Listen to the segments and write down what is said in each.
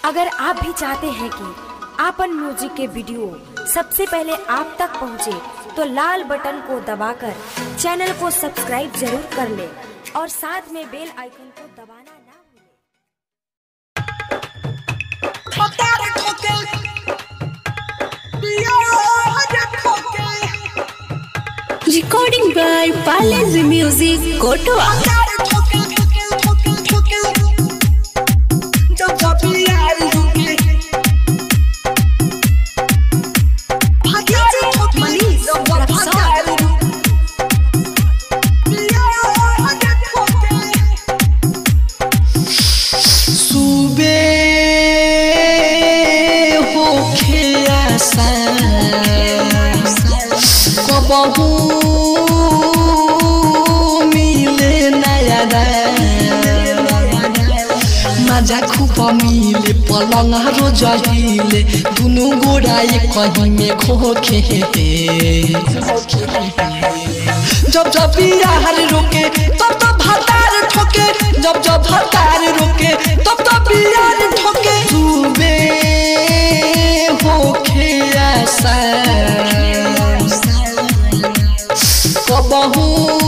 अगर आप भी चाहते हैं कि आपन म्यूजिक के वीडियो सबसे पहले आप तक पहुंचे, तो लाल बटन को दबाकर चैनल को सब्सक्राइब जरूर कर ले और साथ में बेल आइकन को दबाना ना भूलें। Recording by Palace Music, Kotoa. सुबे होखे आशा कबहू मिले नया मजा खूब मिले पलंग रोज हिले दुनु गोरा एक कहीं में खोखे जब जब बिहार रोके तब तब भतार ठोके जब जब भतार रोके तब तब बिहार ठोके सुबे होखे ऐसा कबहू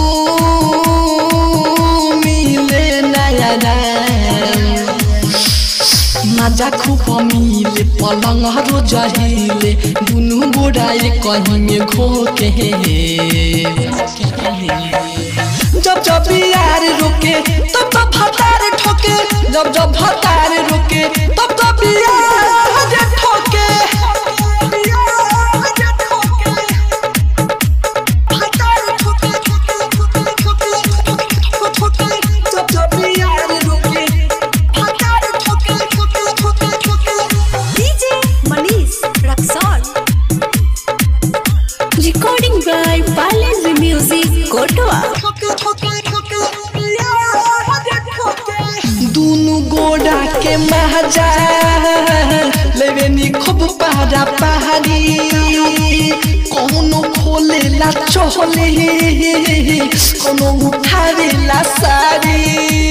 मिले नया नाम मजा खूब मिले पलंग रोज हिले दुनु गोरा एक कहीं में घोके जब जब यार रुके तब तब भतार ठोके जब जब भतार रुके तब तब यार ठोके जब जब यार रुके DJ Manish Raxon. Recording by Palace Music, Kotoa. दुनु गोड़ा के महजा लेवे नी खूब पहाड़ा पहाड़ी कोनो खोले ला चोले कोनो उठावे ला साड़ी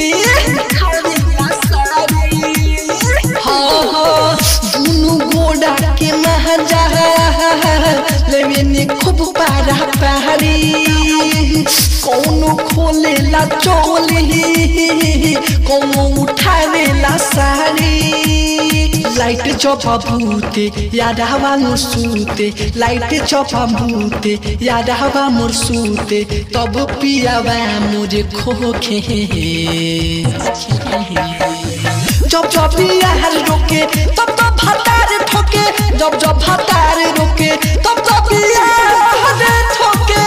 हाँ हाँ दुनु गोड़ा के महजा लेवे नी खूब पहाड़ा पहाड़ी कोनो खोले ला चोले कोनो उठावे ला साड़ी लाइट चौपा भूते याद हवा मोर सूते लाइट चौपा भूते याद हवा मोर सूते तब पियावा मुझे खोखे जब जब बिहार रोके तब तब भतार ठोके जब जब भतार रोके तब तब बिहार ठोके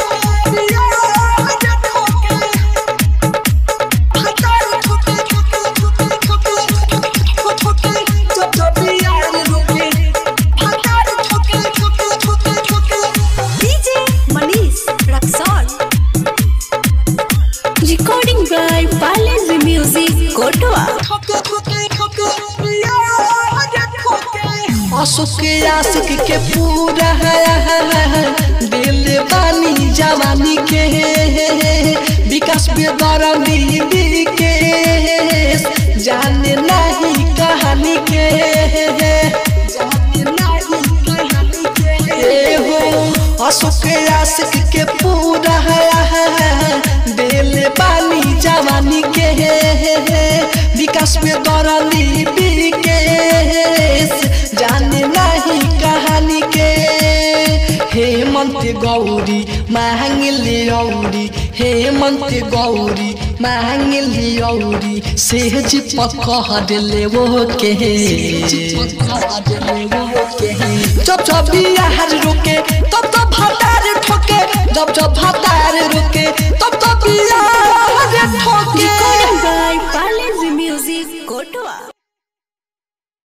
जब जब बिहार रोके DJ Manish Raxon. Recording by Palace Music, Kotoa. Ashok आशिक के पूरा दिल बानी जवानी के विकास बेदरदी के जाने नहीं कहानी के जाने नहीं कहानी के ए हो अशोक आशिक के पूरा दिल बानी जवानी के विकास बेदरदी के जाने नहीं कहानी के हेमंत गौरी मांगली औरी हेमंत गौरी मांगली औरी सेज पकड़ ले वो के जब जब बिहार रुके तब तब भतार ठोके जब जब